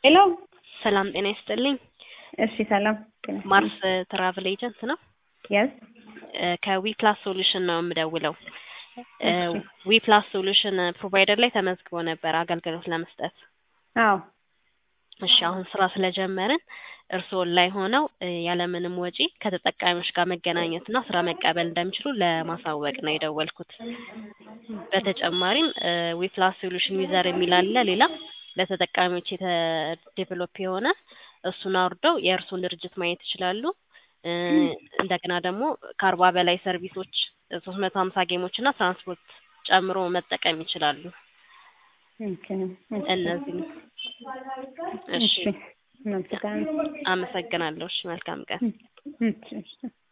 ሄሎ ሰላም ጤና ይስጥልኝ። እሺ ሰላም ማርስ ትራቭል ኤጀንት ነው። የስ ከዊ ፕላስ ሶሉሽን ነው የምደውለው። ዊ ፕላስ ሶሉሽን ፕሮቫይደር ላይ ተመዝግቦ ነበር አገልግሎት ለመስጠት። አዎ እሺ አሁን ስራ ስለጀመርን እርስዎ ላይ ሆነው እ ያለምንም ወጪ ከተጠቃሚዎች ጋር መገናኘት እና ስራ መቀበል እንደሚችሉ ለማሳወቅ ነው የደወልኩት። በተጨማሪም ዊ ፕላስ ሶሉሽን ዩዘር የሚል አለ ሌላ ለተጠቃሚዎች ዴቨሎፕ የሆነ እሱን አውርደው የእርሱን ድርጅት ማየት ይችላሉ። እ እንደገና ደግሞ ከአርባ በላይ ሰርቪሶች ሶስት መቶ ሀምሳ ጌሞች እና ትራንስፖርት ጨምሮ መጠቀም ይችላሉ። ኦኬ እነዚህ እሺ እሺ መልካም አመሰግናለሁ። እሺ መልካም ቀን። እሺ እሺ